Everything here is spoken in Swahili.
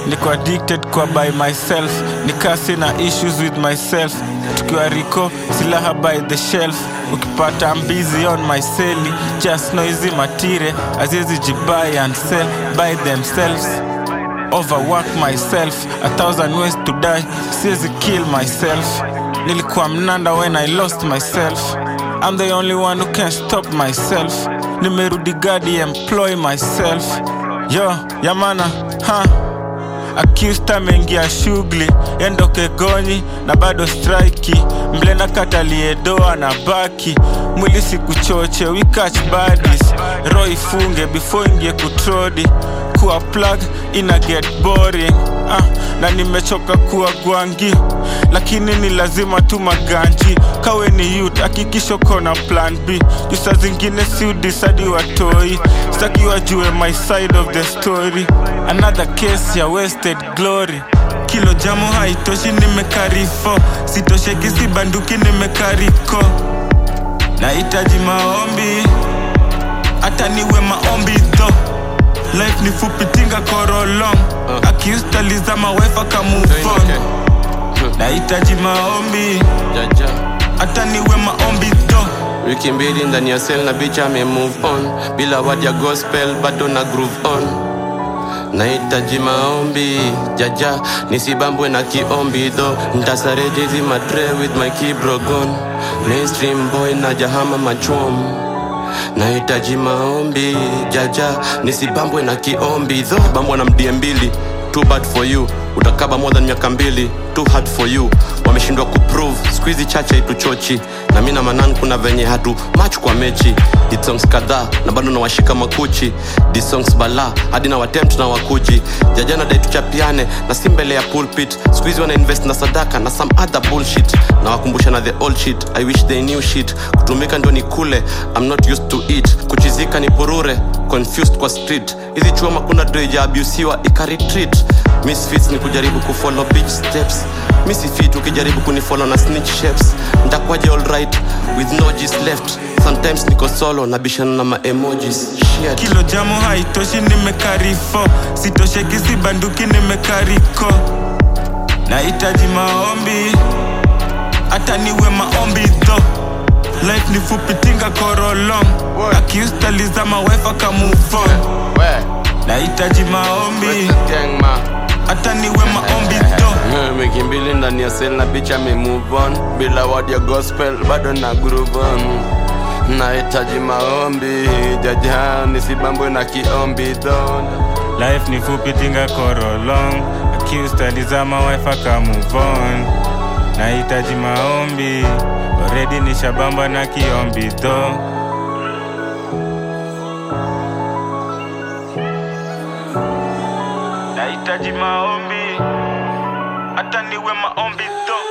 niko addicted kwa by myself nikasi na issues with myself tukiwa riko silaha by the shelf ukipata mbizi on my seli just noisy matire aziezi jibuy and sell by themselves overwork myself a thousand ways to die siezi kill myself nilikuwa mnanda when i lost myself i'm the only one who can stop myself nimerudi gadi employ myself yo yamana ha accused ameingia shughuli endoke gonyi na bado striki mlena kataliedoa na baki mwili sikuchoche we catch badis ro ifunge before ingie kutrodi kuwa plug ina get boring ah, na nimechoka kuwa gwangi lakini ni lazima tu maganji kawe ni youth hakikisho kona plan b jusa zingine si udisadi watoi staki wajue my side of the story another case ya wasted glory kilo jamu haitoshi nimekarifo sitosheki si banduki nimekariko nahitaji maombi hata niwe maombi tho life ni fupi tinga korolong Uh. akiustalizama wefa kamufon nahitaji maombi jaja hata niwe maombi tho wiki mbili ndani ya sel na bicha ame move on bila word ya gospel bado na groove on nahitaji maombi jaja nisibambwe na kiombi dho ntasarejezi matre with my kibrogon mainstream boy na jahama machom nahitaji maombi jaja nisibambwe na kiombi dho bambwa na mdie mbili too bad for you utakaba more than miaka mbili too hard for you wameshindwa kuprove skuizi chache ituchochi na mi na manan kuna venye hatu mach kwa mechi Hit songs kadhaa na bado nawashika makuchi Di songs bala hadi na watempt na wakuji jajana dai tuchapiane na si mbele ya pulpit skuizi wana invest na sadaka na some other bullshit na wakumbusha na the old shit i wish they knew shit kutumika ndio ni kule i'm not used to it kuchizika ni purure confused kwa street hizi chuoma kuna doija abusiwa ikaretreat misfits ni kujaribu kufollow beach steps misifit ukijaribu kunifollow na snitch shapes ntakwaje alright with no gist left sometimes niko solo na bishana na maemojis Shit. kilo jamu haitoshi nimekarifo sitosheki si banduki nimekariko nahitaji maombi hata niwe maombi tho life ni fupi tinga korolong akiustalizama wefa kamufon nahitaji maombi hata niwe maombi tho wiki mbili ndani ya sel na bicha ame move on bila word ya gospel bado na groove on nahitaji maombi jaja nisibambwe na kiombi don life ni fupi tinga korolong akiustalizama wefa kamuvon nahitaji maombi oredi ni shabamba na kiombi tho nahitaji maombi hata niwe maombi tho